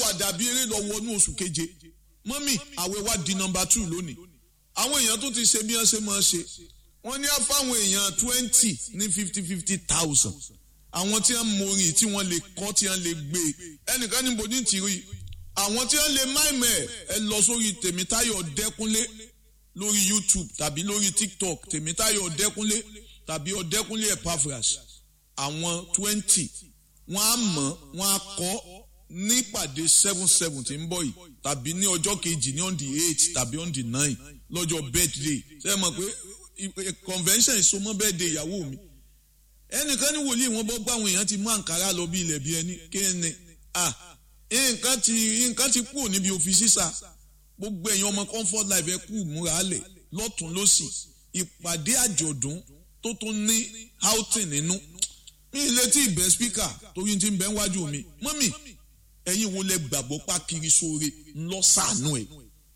àwàdà bí eré lọ wọnú oṣù keje mọ́mì àwẹ̀ wa di nọmba two lónìí àwọn èèyàn tó ti ṣe bí wọ́n ṣe máa ṣe wọ́n ní á fáwọn èèyàn twenty ní fifty fifty thousand àwọn tí wọ́n morin tí wọ́n lè kọ́ tí wọ́n lè gbé ẹnìkan níbo ní tìrí àwọn tí wọ́n lè máìmẹ̀ ẹ lọ sórí tèmítáyọ̀ dẹ́kunlé lórí youtube tàbí lórí tiktok tèmítáyọ̀ ọ̀dẹ́kúnlé tàbí ọ̀dẹ́kúnlé epaphras àwọn twenty wọ́n á mọ̀ wọ́n á kọ́ nípàdé seven seven tí ń bọ̀ yìí tàbí ní ọjọ́ kejì ní on the eight tàbí on the nine lọ́jọ́ birthday ṣe é mọ̀ pé convention ìsomọ́ birthday ìyàwó mi ẹnìkan ní wòlíì wọn bọ́ gbọ́ àwọn èèyàn ti mú àǹkárá lọ bí ilẹ̀ bí ẹni kéènì ah nǹkan ti nǹkan ti kúrò níbi òfin sísà gbogbo ẹ̀yin ọmọ comfort life ẹ kú múra lẹ̀ lọ́tún lọ́sì ìpàdé àjọ̀dún tó tún ní outing nínú mi ì létí ìbẹ́ speaker torí ti ń bẹ́ wájú mi mọ́mì ẹ̀yin wo lẹ gbàgbọ́ pa kiri sóore ńlọ sànú ẹ̀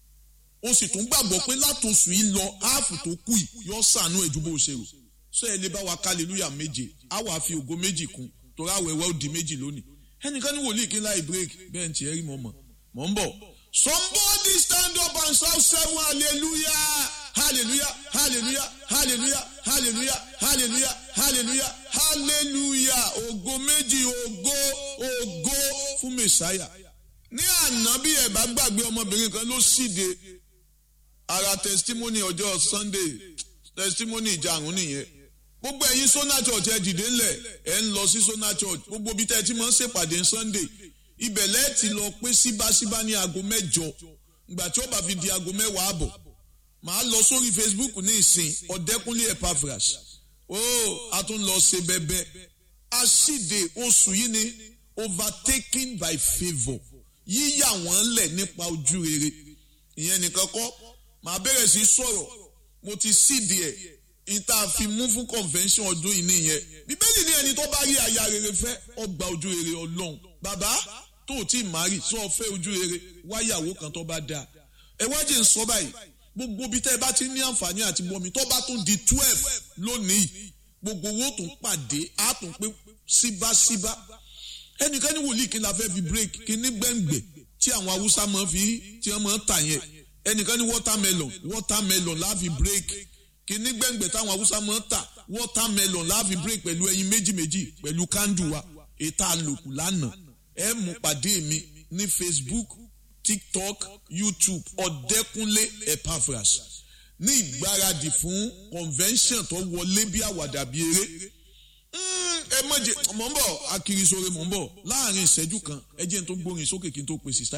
o sì tún gbàgbọ́ pé látòsù yìí lọ áàfù tó kù yìí yọ sànú ẹ̀ ju bó ṣe rò sọ ẹ lè bá wa hallelujah méje á wàá fi ògo méjì kún torí àwẹ̀wẹ̀ ó di méjì lónìí ẹnìkan ní wòlíì kí n láì break bẹ́ẹ̀ ń tiẹ̀ rí mọ́ mọ́ mọ́ ń bọ̀ Somebody stand up and shout seven hallelujah, hallelujah, hallelujah, hallelujah, hallelujah, hallelujah, hallelujah, hallelujah. Ògo méjì ògo ògo fún Mèsáyà. Ní àná bí ẹ bá gbàgbé ọmọbìnrin kan ló ṣíde ara testimony ọjọ́ Sunday testimony ìjàrún nìyẹn. Gbogbo ẹ̀yin Sona Church ẹ dìde ńlẹ̀ ẹ̀ ń lọ sí Sona Church gbogbo bí tẹ́ ẹ ti máa ń ṣèpàdé Sunday ibẹ̀ lẹ́ẹ̀tì lọ pé síbáṣíbá ní aago mẹ́jọ ìgbà tí ó bá fi di aago mẹ́wàá àbọ̀ màá lọ sórí Facebook ní ìsìn ọ̀dẹ́kúnlé Epaphras ó a tún lọ ṣe bẹ́bẹ́ aṣíde oṣù yìí ni overtaken by favour yíyà wọ́n lẹ̀ nípa ojú rere ìyẹn nìkan kọ́ màá bẹ̀rẹ̀ sí sọ̀rọ̀ mo ti síde ẹ̀ ìta fi mú fún convention ọdún yìí nìyẹn bíbélì ní ẹni tó bá rí aya rere fẹ́ ọgbà ojú rere ọlọ́run bàbá tó o tí ì márì sọ fẹ́ ojú rere wáyàwó kan tó bá dáa ẹ wá jẹ́ ń sọ báyìí gbogbo bí tẹ́ ẹ bá ti ní àǹfààní àti bọ́mi tó bá tún di twelve lónìí gbogbo owó tún pàdé á tún pé síbáṣíbá ẹnìkan ní wòlíì kí n la fẹ́ fi break kí ní gbẹ̀ngbẹ̀ tí àwọn haúsá máa fi tí wọ́n máa ń tà yẹn ẹnìkan ní watermelon watermelon la fi break kí ní gbẹ̀ngbẹ̀ táwọn haúsá máa ń tà watermelon la fi break pẹ̀lú ẹyin méjì méjì pẹ̀lú kándù wa ètò àlòkù lánàá ẹ mú pàdé mi ní facebook tiktok youtube ọ̀dẹ́kúnlé epaphras ní ìgbáradì fún convention tó wọlé bí àwàdà bí eré ẹ mọ̀jẹ̀ mọ̀ ń bọ̀ akirisore mọ̀ ń bọ̀ láàrin ìṣẹ́jú kan ẹ jẹ́ n tó gbórin sókè kí n tó pèsè